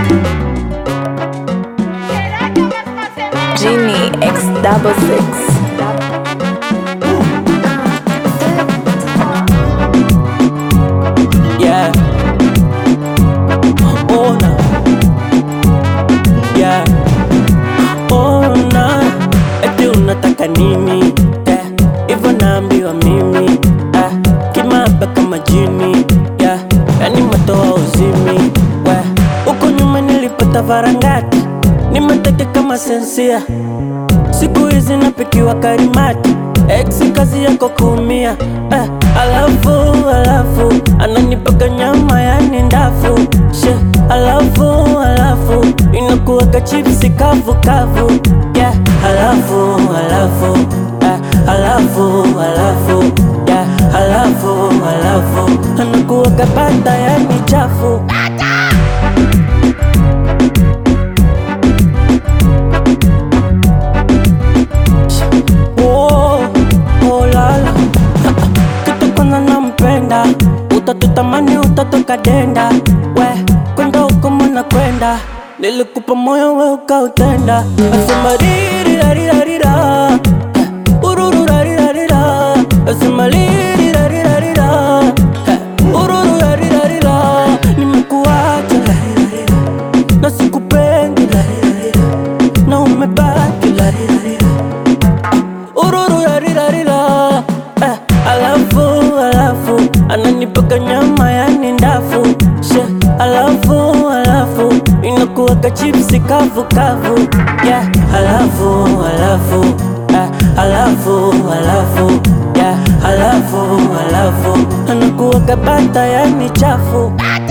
Genie X double six. Yeah. Ona. Yeah. Ona. Eti unataka nini? Yeah. Hivyo naambiwa mimi. Yeah. Kimaba kama jini. Yeah. Yani matoa uzimi. We. Huko nyuma nilipata varangati. Nimeteke kama sensia. Siku hizi napikiwa karimati Ex kazi yako kuumia eh, alafu alafu ananipaka nyama yani ndafu she alafu alafu inakuwaga chipsi kavu kavu yeah, alafu alafu eh, alafu alafu yeah, alafu alafu anakuwaga bata yani chafu Oh, oh lala kitu kwanza nampenda utatutamani utatoka denda we kwenda huko mwana kwenda nilikupa moyo we ukautenda asema ririrarirarira urururarirarira asema ririrarirarira urururarirarira nimekuacha larirarira na sikupendi larirarira na umebaki larirarira ururu rarirarira eh, alafu alafu ananipaka nyama yani ndafu she alafu alafu inakuwaga chipsi kavu kavu yeah, alafu alafu eh, alafu alafu yeah, alafu alafu anakuwaga bata yani chafu